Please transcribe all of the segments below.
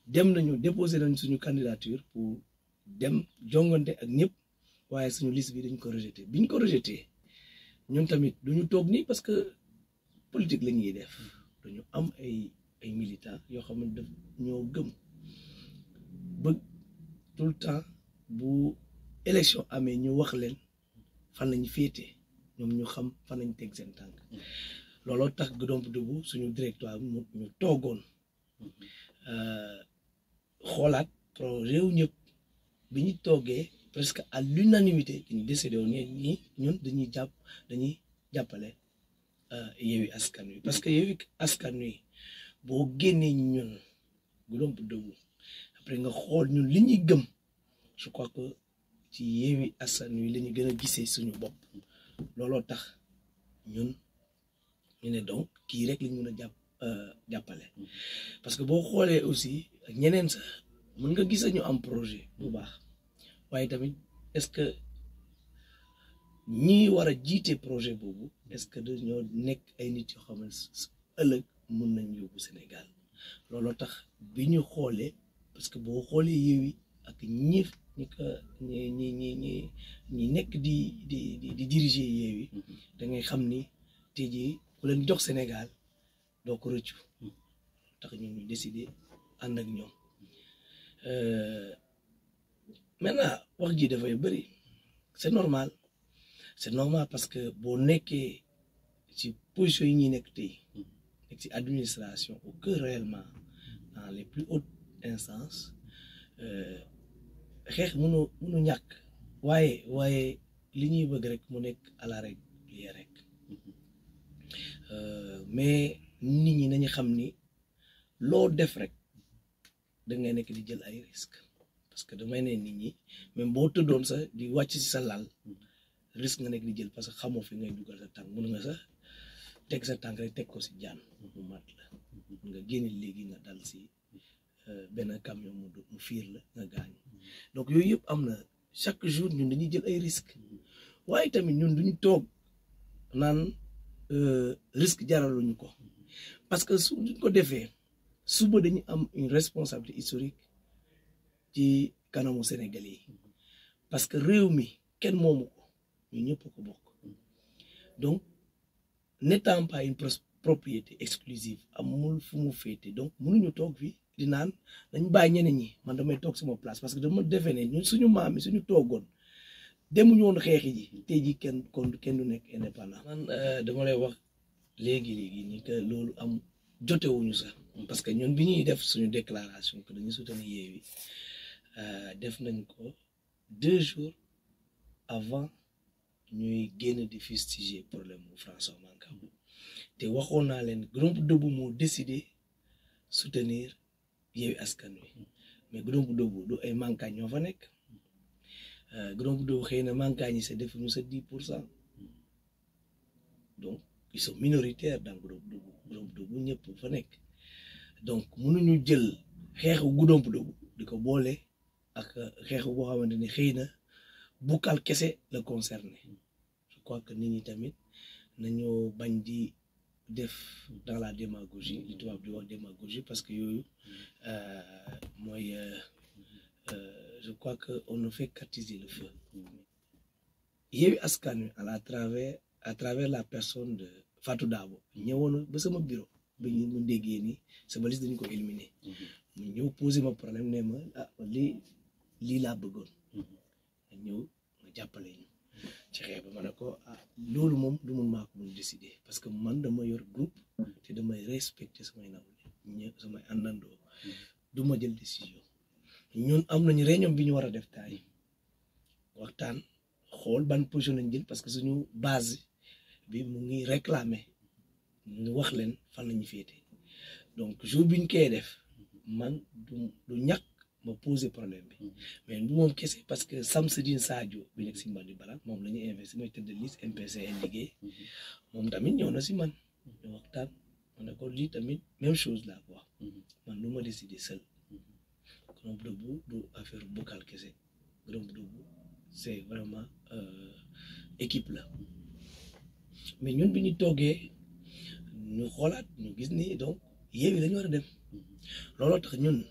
dem nañu déposé nañ suñu candidature pour dem jongante ak ñëpp waaye suñu liste bi dañ ko rejeté biñ ko rejeté ñun tamit duñu toog nii parce que politique la ñuy def dañu am ay ay militants yoo xam ne daf ñoo gëm bëgg tout le temps bu élection amee ñu wax leen fan lañ féete ñoom ñu xam fan lañ teg seen tànk looloo tax Goudomp Debout suñu directoire mu ñu toogoon xoolaat projet wu ñëpp bi ñu toogee presque à l'unanimité dañu décidé woon ñi ñun dañuy jàpp dañuy jàppale Yewwi Askan Wi parce que Yewwi Askan Wi boo génnee ñun Goudomp Debout après nga xool ñun li ñuy gëm je crois que ci Yewwi Askan Wi la ñu gën a gisee suñu bopp looloo tax ñun ñu ne donc kii rek lañ mën a jàpp jàppale parce que boo xoolee aussi ak ñeneen sax mën nga gis ñu am projet bu baax waaye tamit est-ce que ñi war a jiite projet boobu est-ce que dañoo nekk ay nit yoo xam ne ëllëg mun nañ yóbbu Sénégal looloo tax bi ñu xoolee parce que boo xoolee Yewwi ak ñi ñi ko ñi ñi ñi ñi ñi nekk di di di di diriger Yewwi da ngay xam ni tey jii ku leen jox Sénégal doo ko rëccu tax ñu ñu décider ànd ak ñoom maintenant wax ji dafay bëri c'est normal c'est normal parce que boo nekkee ci position yi ñuy nekk tey nekk ci administration au cœur réellement dans les plus hautes instances xeex mënu mënu ñàkk waaye waaye li ñuy bëgg rek mu nekk à la règle rek mais nit ñi nañu xam ni loo def rek da ngay nekk di jël ay risques parce que damay ne nit ñi même boo tëddoon sax di wàcc ci sa lal risque nga nekk di jël parce que xamoo fi ngay dugal sa tànk mun nga sax teg sa tànk rek teg ko si jaan mu mat la nga génne léegi nga dal si benn camion mu mu fiir la nga gaañu donc yooyu yëpp am na chaque jour ñun dañuy jël ay risques waaye tamit ñun duñu toog naan risque jaraluñu ko parce que su duñ ko defee suba dañu am une responsabilité historique ci kanamu Sénégalais yi parce que réew mi kenn moomu ko ñu ñëpp ko bokk donc n'étant pas une propriété exclusive amul fu mu féete donc mënuñu toog fii di naan dañ bàyyi ñeneen ñi man damay toog sama place parce que dama defee ne ñun suñu maam yi suñu toogoon demuñu woon xeexi ji tey ji kenn kon kenn du nekk indépendant man dama lay wax léegi léegi ni que loolu am jotewuñu sax parce que ñun bi ñuy def suñu déclaration que dañuy soutenir Yewwi def nañ ko deux jours avant ñuy génn di fustiger problème mu François Mancabou te waxoon naa leen Goudomp Debout moo décidé soutenir Yewwi Askan Wi mais Goudomp Debout du ay mankaañ ñoo fa nekk Goudomp Debout xëy na mankaañ yi sa defuñu sa dix pour cent donc ils sont minoritaires dans Goudomp Debout Goudomp Debout ñëpp fa nekk donc mënuñu jël xeexu Goudomp Debout di ko boole ak xeexu boo xamante ni xëy na bukkal kese la concerné je crois que nit ñi tamit nañoo bañ di def dans la démagogie li tubaab di wax démagogie parce que yooyu mooy je crois que on ne fait qu'attiser le feu Yewwi Askan Wi à travers à travers la personne de Fatou Dabo ñëwoon ba sama bureau ba ñu mu déggee ni sama liste dañu ko éliminer mu ñëw poser ma problème ne ma ah lii lii laa bëggoon nga ñëw nga jàppale ñu ci xeex ba ma ne ko ah loolu moom du mun maa ko mun décider parce que man dama yor groupe te damay respecter samay nawle ñë samay àndandoo du ma jël décision ñun am nañu réunion bi ñu war a def taay waxtaan xool ban position lañ jël parce que suñu base bi mu ngi réclamer ñu wax leen fan lañu féete donc jour biñ koy def man du du ñàkk ma poser problème bi mais bu moom kese parce que Samsidine Sadio bi nekk si Mbadi Bala moom la ñu investi mooy tête de liste MPCN liggéey moom tamit ñëw na si man ñu waxtaan ma ne ko lii tamit même chose laa ko wax man lu ma décider seul Goudomp Debout du affaire bokkal kese Goudomp Debout c'est vraiment équipe la mais ñun bi ñu toogee ñu xoolaat ñu gis ni donc Yewwi la ñu war a dem looloo tax ñun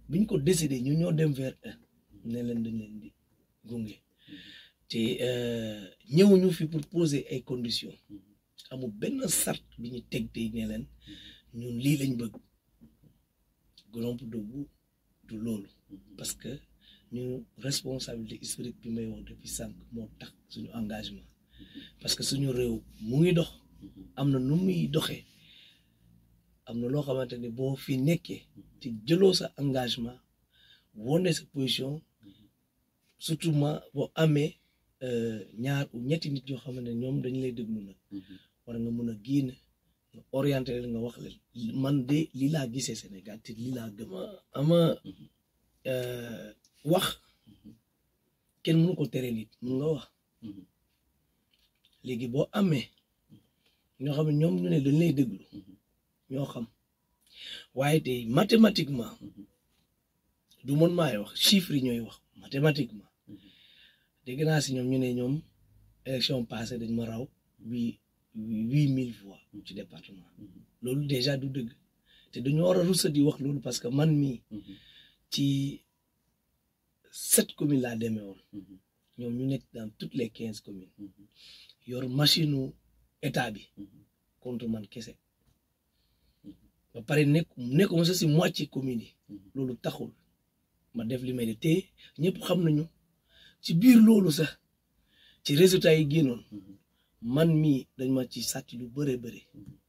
biñ ko décidé ñu ñoo dem vers eux ne leen dañ leen di gunge te ñëwuñu fi pour poser ay conditions amul benn sart bi ñu teg tey ne leen ñun lii lañ bëgg Goudomp Debout du loolu parce que ñu responsabilité historique bi may wax depuis sànq moo tax suñu engagement parce que suñu réew mu ngi dox am na nu muy doxee am na loo xamante ni boo fi nekkee te jëloo sa engagement wone sa position surtout ma boo amee ñaar ou ñetti nit yoo xamante ne ñoom dañu lay déglu nag war nga mën a génn nga orienté leen nga wax leen man de lii laa gisee Sénégal te lii laa gëm ama wax kenn mënu ko tere nit mun nga wax léegi boo amee ñoo xam ne ñoom ñu ne dañ lay déglu ñoo xam waaye tey mathématiquement du man maay wax chiffres yi ñooy wax mathématiquement dégg naa si ñoom ñu ne ñoom élection passée dañ ma raw bi huit mille voix ci département loolu déjà du dëgg te dañoo war a rusa di wax loolu parce que man mii ci sept communes laa demee woon ñoom ñu nekk dans toutes les quinze communes yor machine u état bi contre man kese ba pare nekk nekkuma sa si moitié commune yi loolu taxul ma def li may def te ñëpp xam nañu ci biir loolu sax ci résultat yi génnoon man mii dañ ma ci sàcc lu bëre bëri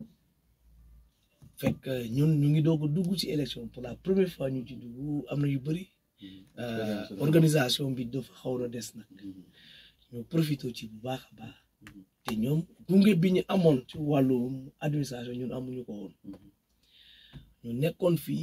fekk ñun ñu ngi doog a dugg ci élection pour la première fois ñu ci dugg am na yu bëri organisation bi dafa xaw na des nag ñu profité ci bu baax a baax te ñoom gunge bi ñu amoon ci wàllu administration ñun amuñu ko woon ñu nekkoon fii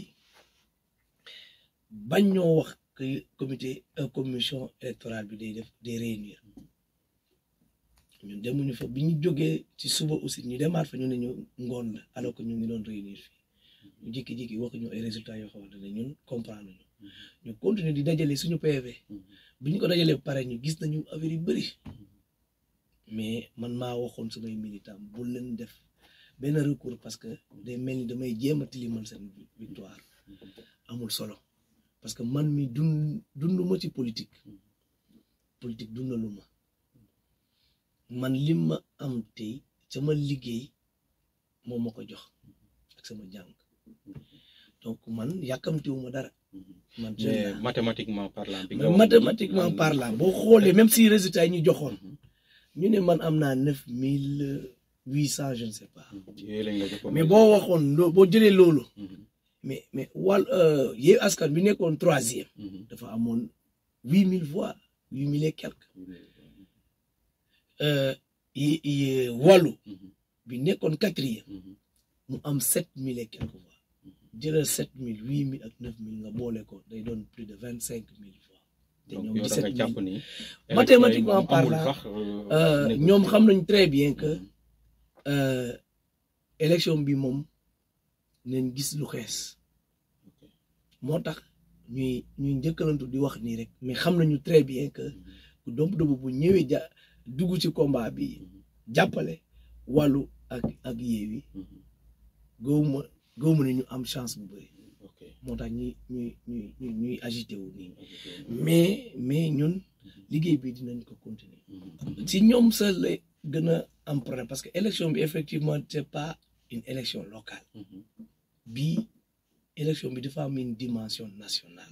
bañ ñoo wax que comité commission électorale bi day def day réunir ñun demuñu fa bi ñu jógee ci suba aussi ñu demaat fa ñu ne ñu ngoon la alors que ñu ngi doon réunir fii ñu jékki-jékki wax ñu ay résultats yoo xamante ne ñun comprendre ñu ñu continuer di dajale suñu PV bi ñu ko dajalee pare ñu gis nañu affaire yu bëri mais man maa waxoon samay militant bu leen def benn recours parce que day mel ni damay jéem a tilimal seen victoire amul solo parce que man mi dund dunduma ci politique politique dundalu ma man li ma am tey sama liggéey moo ma ko jox ak sama jàng donc man yàkkamtiwuma dara man mais mathématiquement parlant bi nga mais mathématiquement parlant boo xoolee même si résultats yi ñu joxoon ñu ne man am naa neuf mille huit cent je ne sais pas mais boo waxoon loo boo jëlee loolu mais mais wàll Yewwi Askan bi nekkoon troisième dafa amoon huit mille voix huit mille et quelques yi wàllu bi nekkoon quatrième mu am sept mille et quelques voix jëlal sept mille huit mille ak neuf mille nga boole ko day doon plus de vingt cinq mille voix te ñoom dix-sept mille mathématiquement parlant ñoom xam nañ très bien que élection bi moom nañ gis lu xees moo tax ñuy ñuy njëkkalantu di wax nii rek mais xam nañu très bien que Goudomp Debout bu ñëwee ja dugg ci combat bi jàppale wàllu ak ak Yewwi gëwuma gëwuma ne ñu am chance bu bëri moo tax ñuy ñuy ñuy ñuy agité wu nii mais mais ñun liggéey bi dinañ ko continuer si ñoom sa la gën a am problème parce que élection bi effectivement c'est pas une élection locale bii élection bi dafa am une dimension nationale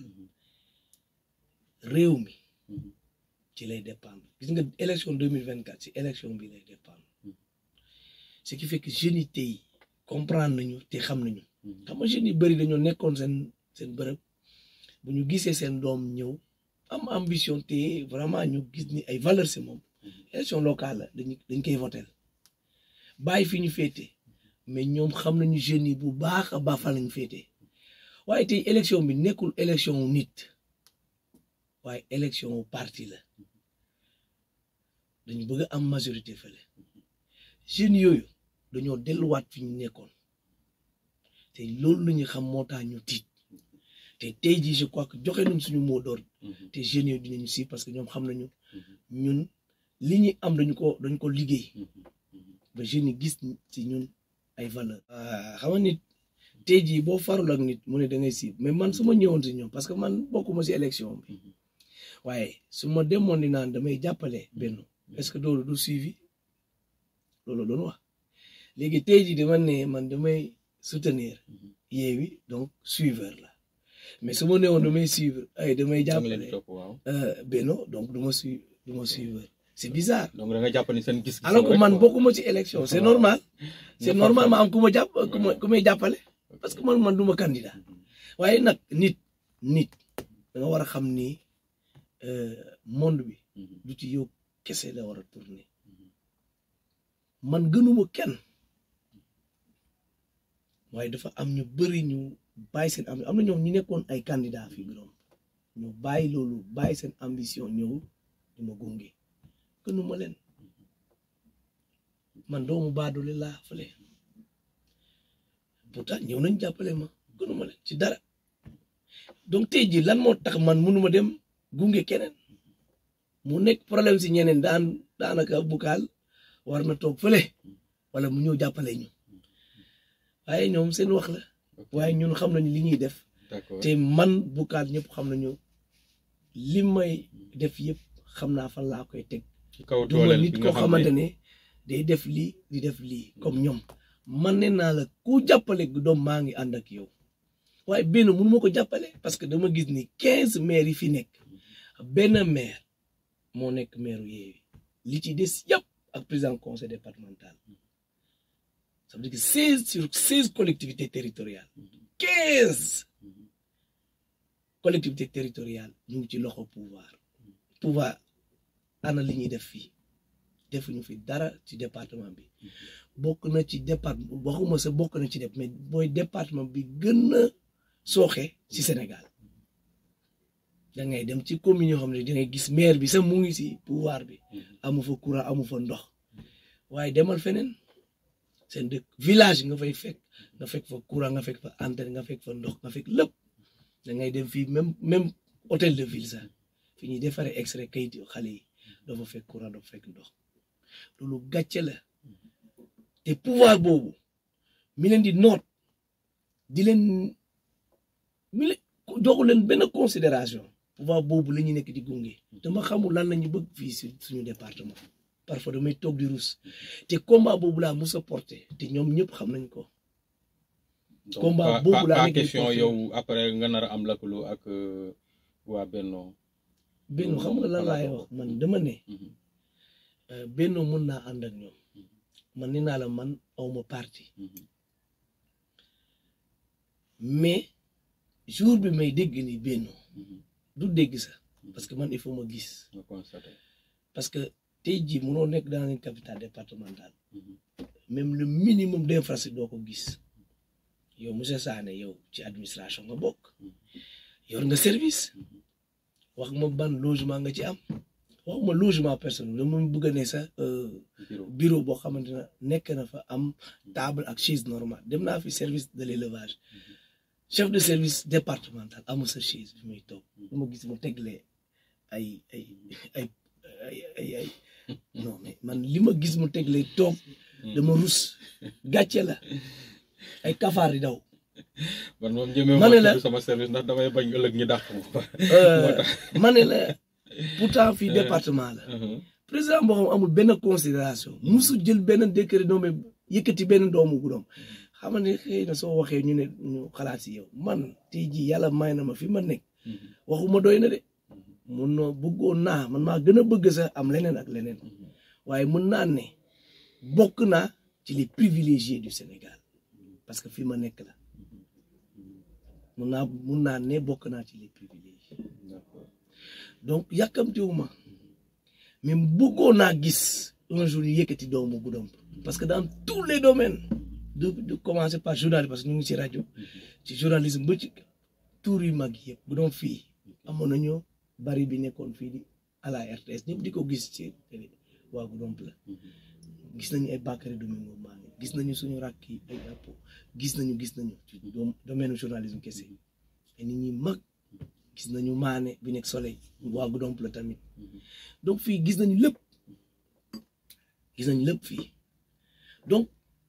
réew mi ci lay dépendre gis nga élection deux mille vingt quatre ci élection bi lay dépendre ce qui fait que jeunes yi tey comprendre nañu te xam nañu xam nga jeunes yi bëri dañoo nekkoon seen seen bërëb bu ñu gisee seen doom ñëw am ambition te vraiment ñu gis ni ay valeurs si moom élection locale la dañ dañ koy votel bàyyi fi ñu féete mais ñoom xam nañu jeunes yi bu baax a baax fa lañ féete waaye tey élection bi nekkul élection wu nit waaye élection wu parti la dañu bëgg am majorité fële jeunes yooyu dañoo delluwaat fi ñu nekkoon te loolu la ñu xam moo tax ñu tiit te tey jii je crois que joxe nañ suñu mot d'ordre te jeunes yooyu dinañu si parce que ñoom xam nañu ñun li ñu am dañu ko dañu ko liggéey ba jeunes yi gis ci ñun ay valeur xam nga nit tey jii boo farul ak nit mu ne da ngay siib mais man su ma ñëwoon si ñoom parce que man bokkuma si élection bi waaye su ma demoon di naan damay jàppale benn est-ce que loolu du suivi loolu doon wax léegi tey jii dama ne man damay soutenir Yewwi donc suiveur la mais su ma newoon damay suivre ay damay da nga leen jàppale topp waaw Benno donc du ma suivre du ma suiveur c'est bizarre donc da nga jàpp ni seen gis-gis alors que rek man quoi. bokkuma ci élection c'est Waaw. normal c'est Nga normal ma farfar. am ku ma jàpp ku ma ku may jàppale parce que man man du ma candidat waaye nag nit nit da nga war a xam ni euh, monde bi Mhm. du ci yow kese la war a tourner man gënuma kenn waaye dafa am ñu bëri ñu bàyyi seen am am na ñoom ñu nekkoon ay candidat fi gënoon ñu bàyyi loolu bàyyi seen ambition ñëw di ma gunge gënuma leen man doomu baadoole laa fële pourtant ñëw nañ jàppale ma gënuma leen ci dara donc tey jii lan moo tax man mënuma dem gunge keneen mu nekk problème si ñeneen daan daanaka bukaal war na toog fële wala mu ñëw jàppale ñu waaye ñoom seen wax la waaye ñun xam nañu li ñuy def d'accord te man bukaal ñëpp xam nañu li may def yëpp xam naa fan laa koy teg ci kaw du ma dooleel nit bi koo nga xam xamante ne ne day def lii di def lii comme ñoom man ne naa la ku jàppale gu doom maa ngi ànd ak yow waaye benn mënu ma ko jàppale parce que dama gis ni quinze maires yi fi nekk benn maire moo nekk maire Yewwi li ci des yëpp ak président conseil départemental ça veut dire que seize sur seize collectivités territoriales quinze collectivités territoriales ñu ngi ci loxo pouvoir pouvoir ana li ñuy def fii defuñu fi dara ci département bi bokk na ci département waxuma sa bokk na ci def mais mooy département bi gën a sooxe ci Sénégal da ngay dem ci commune yoo xam ne da ngay gis maire bi sax mu ngi ci pouvoir bi amu fa courant amu fa ndox waaye demal feneen seen dëkk village nga fay fekk nga fekk fa courant nga fekk fa antenne nga fekk fa ndox nga fekk lépp da ngay dem fii même même hôtel de ville sax fi ñuy defaree extrait kayit xale yi doo fa fekk courant doo fa fekk ndox loolu gàcce la te pouvoir boobu mi leen di noot di leen mi leen joxu leen benn considération pouvoir boobu la ñu nekk di gunge dama xamul lan la ñu bëgg fii si suñu département parfois damay toog di rus te combat boobu laa mus a porté te ñoom ñëpp xam nañ ko donc combat pas- boobu pas- laa pas nekk di question porté. yow après nga nar a am lëkkaloo ak euh, waa Benno benn xam nga lan laay wax man dama ne Mhm. euh, benn mun naa ànd ak ñoom man ni naa la man awma parti Mhm. mais jour bi may dégg ni benn Mhm. du dégg sax parce que man il faut ma gis nga constaté parce que tey jii munoo nekk dans une capitale départementale Mhm. même le minimum d'infrastructure doo ko gis yow monsieur Sané yow ci administration nga bokk yor nga service wax ma ban logement nga ci am waxuma logement personnel dama bëgg a ne sax euh, bureau bureau boo xamante ne nekk na fa am table ak chaise normale dem naa fi service de l'élevage chef de service départemental amul sa chaise bi muy toog du ma gis mu teglee ay ay ay ay ay ay non mais man li ma gis mu teglee toog dama rus gàcce la ay kafaar di daw man moom jëmee ma ne la- tudd sama service ndax damay bañ ëllëg ñu dàq ma Euh, ma ne la pourtant fii département la Mhm. président boo xam amul benn considération musu jël benn décret nommé yëkkati benn doomu guddoom xam nga ne xëy na soo waxee ñu ne ñu xalaat si yow man tey jii yàlla may na ma fi ma nekk Mhm. waxuma doy na de mun na bëggoon naa man maa gën a bëgg sax am leneen ak leneen waaye mun naa ne bokk naa ci les privilégiés du Sénégal parce que fi ma nekk la mun naa mun naa ne bokk naa ci les privilégiés D'accord. donc yàkkamtiwuma mais bëggoon naa gis un jour ñu yëkkati doomu guddoom parce que dans tous les domaines de de commencer par journalisme parce que ñu ngi ci rajo ci journalisme ba ci tour yu mag yëpp bu doon fii amoon nañu bari bi nekkoon fii di à la RTS ñëpp di ko gis ci télé waa guddoom la gis nañu ay Bakary Domingo maa ngi gis nañu suñu rakk yi ay apo gis nañu gis nañu ci doom domaine journalisme kese ay nit ñi mag gis nañu maane bi nekk soleil waa guddoom la tamit donc fii gis nañu lépp gis nañu lépp fii donc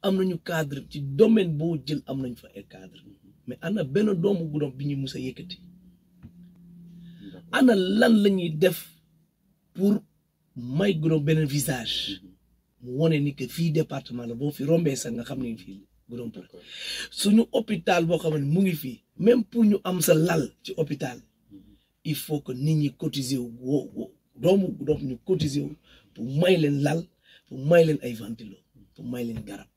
am nañu cadre ci domaine boo jël am nañ fa ay cadre mais ana benn doomu guddoom bi ñu mus a yëkkati d'accord ana lan la ñuy def pour may guddoom beneen visage mu wone ni que fii département la boo fi rombee sax nga xam ne fii guddoom la d'accord suñu hôpital boo xam ne mu ngi fii même pour ñu am sa lal ci hôpital il faut que nit ñi cotiser wu wo- wo- doomu guddoom ñu cotiser wu pour may leen lal pour may leen ay ventilo pour may leen garab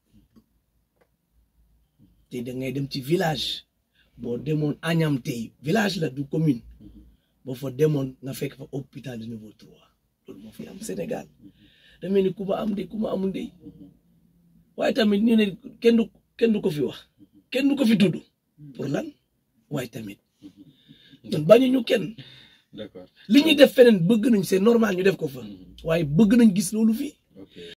te da ngay dem ci village boo demoon Agnam tey village la du commune boo fa demoon nga fekk fa hôpital de niveau trois loolu moo fi am Sénégal da mel ni ku ma am de ku ma amul de waaye tamit ñu ne kenn du kenn du ko fi wax kenn du ko fi tudd pour lan waaye tamit ñun bañuñu kenn d'accord li ñuy def feneen bëgg nañ c'est normal ñu def ko fa waaye bëgg nañ gis loolu fii ok